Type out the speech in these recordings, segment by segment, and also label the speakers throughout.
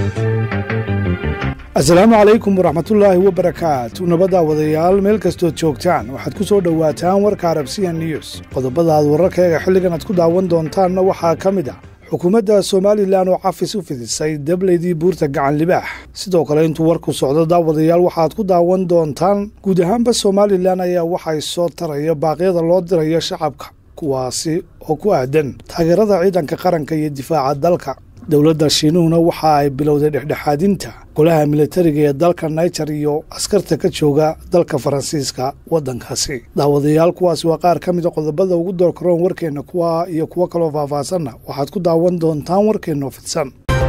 Speaker 1: asalaamu calaykum waraxmatullaahi wabarakaatu nabadda wadayaal meel kastood joogtaan waxaad ku soo dhowaataan warka arabsiya news qodobada aad wararkeega xilligan aad ku daawan doontaanna waxaa ka mid ah xukuumadda somalilan oo cafis u fidisay dableydii buurta gacan libaax sidoo kale intuu warku socdo daawadayaal waxaad ku daawan doontaan guud ahaanba somalilan ayaa waxay soo taraya baaqyada loo dirayo shacabka kuwaasi oo ku aadan taageerada ciidanka qaranka iyo difaaca dalka dowladda shiinuhuna waxa ay bilowday dhexdhexaadinta golaha militariga ee dalka niger iyo askarta ka jooga dalka faransiiska waddankaasi daawadayaal kuwaasi waa qaar ka mida qodobada ugu doorkaroon warkeenna kuwa iyo kuwo kaloo faahfaahsanna waxaad ku daawan doontaan warkeennoo fidsan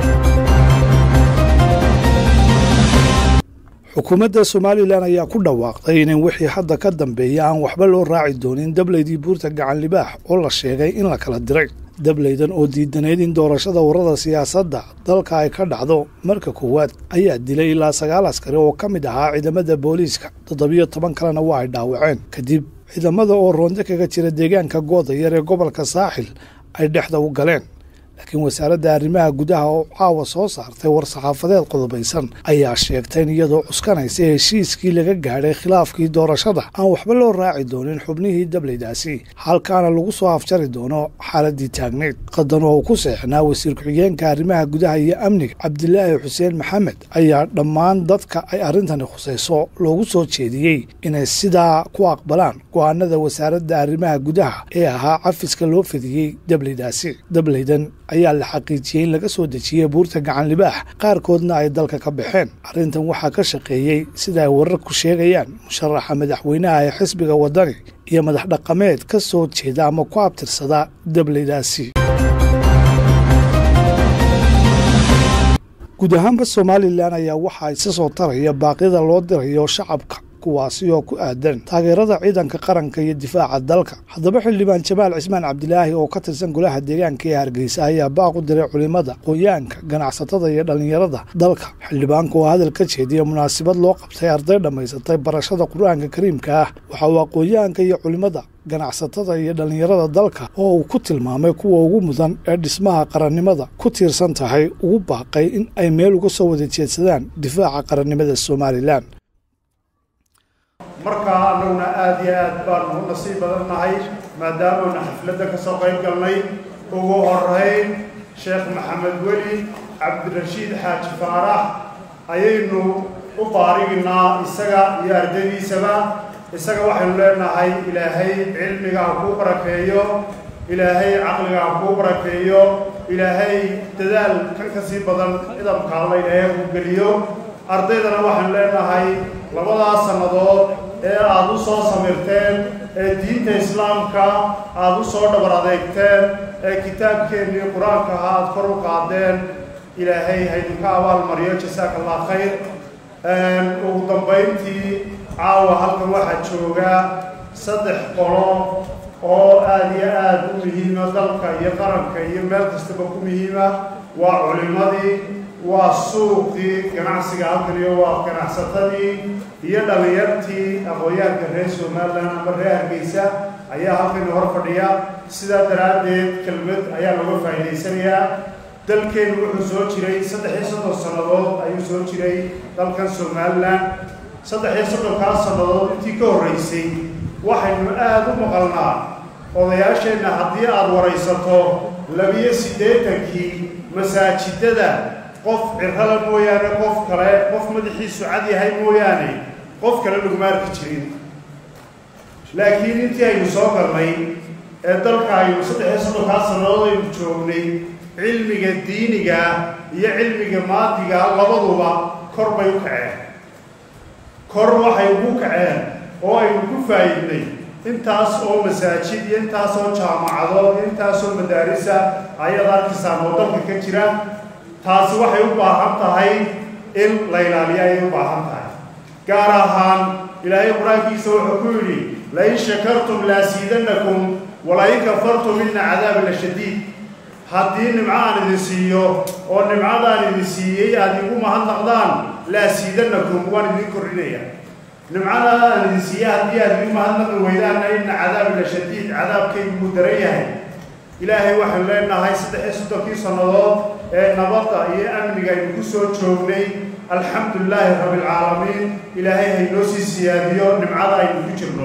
Speaker 1: xukuumadda somalilan ayaa ku dhawaaqday in wixii hadda ka dambeeya aan waxba loo raaci doonin dableydii buurta gacan libaax oo la sheegay in la kala diray dableydan oo diidanayd in doorashada warada siyaasadda dalka ay ka dhacdo marka koowaad ayaa dilay ilaa sagaal askari oo ka mid ahaa ciidamada booliiska toddobiyo toban kalena waa ay dhaawaceen kadib ciidamada oo roonde kaga jira deegaanka goodayar ee gobolka saaxil ay dhexda u galeen laakiin wasaaradda arrimaha gudaha oo caawa soo saartay war-saxaafadeed qodobaysan ayaa sheegtay in iyadoo cuskanaysa heshiiskii laga gaadhay khilaafkii doorashada aan waxba loo raaci doonin xubnihii dableydaasi halkaana lagu soo afjari doono xaaladii taagnayd qadan oo uu ku seexnaa wasiir ku-xigeenka arrimaha gudaha iyo amniga cabdilaahi xuseen maxamed ayaa dhammaan dadka ay arrintani khusayso loogu soo jeediyey inay sidaa ku aqbalaan go-aanada wasaaradda arrimaha gudaha ee ahaa cafiska loo fidiyey dableydaasi dableydan ayaa la xaqiijiyey in laga soo dejiyey buurta gacan libaax qaarkoodna ay dalka ka baxeen arrintan waxaa ka shaqeeyey sida ay wararku sheegayaan musharaxa madaxweynaha ee xisbiga waddani iyo madax dhaqameed ka soo jeeda ama ku abtirsada dableydaasi guud ahaanba somalilan ayaa waxaa isa soo taraya baaqyada loo dirayo shacabka kuwaasi oo ku aadan taageerada ciidanka qaranka iyo difaaca dalka haddaba xildhibaan jamaal cismaan cabdilaahi oo ka tirsan golaha deegaanka ee hargeysa ayaa baaq u diray culimada qoyaanka ganacsatada iyo dhallinyarada dalka xildhibaanka oo hadal ka jeediya munaasabad loo qabtay arday dhammaysatay barashada qur-aanka kariimka ah waxa uu aqoonyahanka iyo culimada ganacsatada iyo dhallinyarada dalka oo uu ku tilmaamay kuwa ugu mudan ee dhismaha qarannimada ku tiirsan tahay ugu baaqay in ay meel uga soo wada jeedsadaan difaaca qarannimada somalilan
Speaker 2: markaa annaguna aada iyo aad baanu u nasiib badan nahay maadaamanu xafladda ka soo qayb galnay ugu horeyn sheekh maxamed weli cabdirashiid xaaji faarax ayaynu u baariginaa isaga iyo ardaydiisaba isaga waxaynu leenahay ilaahay cilmiga ha kuu barakeeyo ilaahay caqliga ha kuu barakeeyo ilaahay dadaal kan ka sii badan idamka alla ilaahay ku geliyo ardaydana waxaynu leenahay labadaas sannadood ee aada u soo samirteen ee diinta islaamka aada u soo dhabar adeegteen ee kitaabkeennii qur-aanka ahaa aada kor u qaadeen ilaahay haydinka abaalmariyo jasaaka allah khayr ugu dambayntii caawa halkan waxaa jooga saddex qolo oo aada iyo aada u muhiima dalka iyo qaranka iyo meel kastaba ku muhiima waa culimadii waa suuqii ganacsiga halkan iyo waa ganacsatadii iyo dhallinyartii aqoonyahanka reer somalilan ama reer hargeysa ayaa halkani hor fadhiya sidaa daraaddeed kelmad ayaa looga faa'iidaysanayaa dalkeenu wuxuu soo jiray saddex iyo soddon sannadood ayuu soo jiray dalkan somalilan saddex iyo soddonkaas sannadood intii ka horreysay waxaynu aada u maqalnaa odayaasheenna haddii aada waraysato labiyo siddeetankii masaajidada qof cirrala mooyaane qof kale qof madaxiisu cad yahay mooyaane qof kale laguma arki jirin laakiin intii aynu soo galnay ee dalka aynu saddex iyo soddonkaas sannadood aynu joognay cilmiga diiniga iyo cilmiga maadiga labaduba kor bay u kaceen kor waxay ugu kaceen oo aynu ku faa'iidnay intaas oo masaajid iyo intaas oo jaamacadood iyo intaas oo madaarisa ayaad arkaysaan oo dalka ka jira taasi waxay u baahan tahay in la ilaaliyo ayay u baahan tahay gaar ahaan ilaahay qur-aankiisa wuxuu ku yidhi lain shakartum laasiidannakum walain kafartum ina cadaabi la shadiid haddii nimco aan idin siiyo oo nimcadaan idin siiyey aad igu mahadnaqdaan laasiidannakum waan idin kordhinaya nimcada aan idin siiye haddii aad igu mahadnaqi weydaanna ina cadaabi la shadiid cadaabkaygu wuu daran yahay ilaahay waxaynu leenahay saddex iyo soddonkii sannadood ee nabadda iyo amniga aynu ku soo joognay alxamdulilaahi rabbilcaalamiin ilaahay haynoo sii siyaadiyo nimcada aynu ku jirno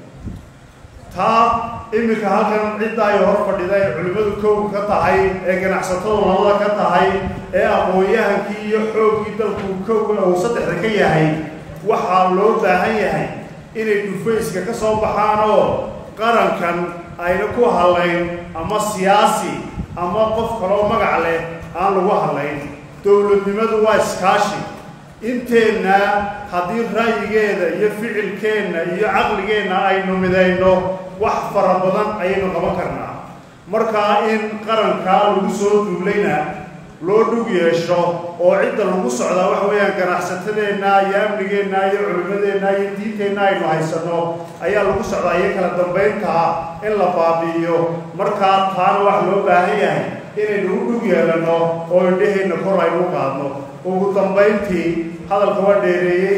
Speaker 2: taa iminka halkan cidda ay hor fadhida ee culimmadu kowga ka tahay ee ganacsatadu labada ka tahay ee aqoon-yahankii iyo xooggii dalku kowga uu saddexda ka yahay waxaa loo baahan yahay inay dhufayska ka soo baxaan oo qarankan ayna ku hadlayn ama siyaasi ama qof kaloo magac leh aan lagu hadlayn dowladnimadu waa iskaashi inteenna haddii ra'yigeeda iyo ficilkeenna iyo caqligeenna aynu midayno wax fara badan ayaynu qaban karnaa markaa in qarankaa lagu soo duulayna loo dhug yeesho oo cidda lagu socdaa waxa weeyaan ganacsatadeenna iyo amnigeenna iyo culimmadeenna iyo diinteenna aynu haysanno ayaa lagu socdaa iyo kala dambayntaa in la baabi'iyo markaa taana wax loo baahan yahay inaynu u dhug yeelanno oo indhaheenna kor aynu qaadno ugu dambayntii hadalka waa dheereeyey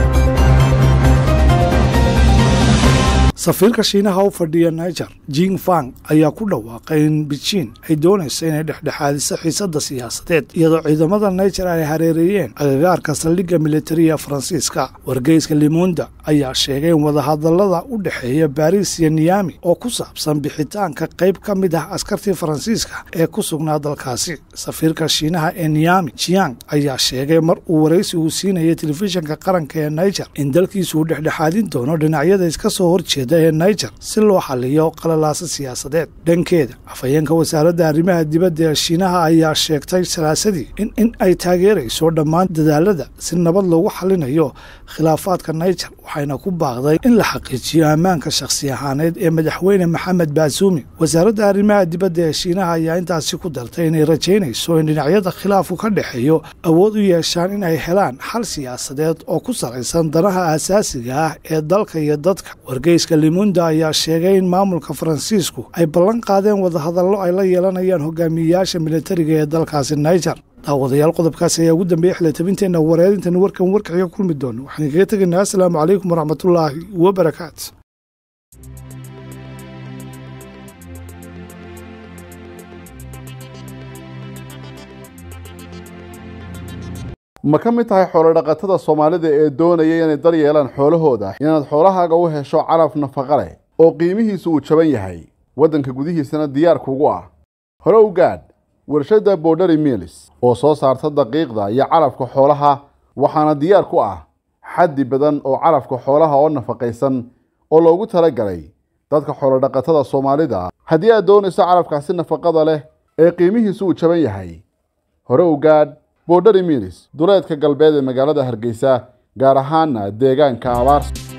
Speaker 1: safiirka shiinaha u fadhiya niger jing fang ayaa ku dhawaaqay in beijing ay doonayso inay dhexdhexaadiso xiisadda siyaasadeed iyadoo ciidamada niger ay hareereeyeen agagaarka saldhigga militariga faransiiska wargeyska limunda ayaa sheegay in wadahadallada u dhexeeya baris iyo niyami oo ku saabsan bixitaanka qayb ka mid ah askartii faransiiska ee ku sugnaa dalkaasi safiirka shiinaha ee niyami jiang ayaa sheegay mar uu waraysi uu siinayay telefishinka qaranka ee niger in dalkiisu uu dhexdhexaadin doono dhinacyada iska soo horjeeda ee niger si loo xaliyo qalalaasa siyaasadeed dhankeeda afhayeenka wasaaradda arrimaha dibadda ee shiinaha ayaa sheegtay salaasadii in in ay taageerayso dhammaan dadaalada si nabad loogu xalinayo khilaafaadka niger waxayna ku baaqday in la xaqiijiyo ammaanka shakhsi ahaaneed ee madaxweyne maxamed baasuumi wasaaradda arrimaha dibadda ee shiinaha ayaa intaasi ku dartay inay rajaynayso in dhinacyada khilaafku ka dhexeeyo awood u yeeshaan in ay helaan xal siyaasadeed oo ku salaysan danaha aasaasiga ah ee dalka iyo dadka wargeyska limunda ayaa sheegay in maamulka faransiisku ay ballan qaadeen wadahadallo ay la yeelanayaan hogaamiyeyaasha militariga ee dalkaasi niger daawadayaal qodobkaasi ayaa ugu dambeeyey xilitabinteenna wareerintan warkan warkaxiga kulmi doono waxaan kaga tegaynaa asalaamu calaykum waraxmatullaahi wabarakaatu
Speaker 3: ma ka mid tahay xoolodhaqatada soomaalida ee doonaya inay dar yeelaan xoolahooda inaad xoolahaaga u hesho calaf nafaqa leh oo qiimihiisu uu jaban yahay waddanka gudihiisana diyaar kugu ah hore u gaadh warshadda borderi milis oo soo saarta daqiiqda iyo calafka xoolaha waxaana diyaar ku ah xaddi badan oo calafka xoolaha oo nafaqaysan oo loogu talagalay dadka xoolodhaqatada soomaalida haddii aad doonayso calafkaasi nafaqada leh ee qiimihiisu uu jaban yahay hore u gaadh borderi milis duleedka galbeed ee magaalada hargeysa gaar ahaana deegaanka abaarsa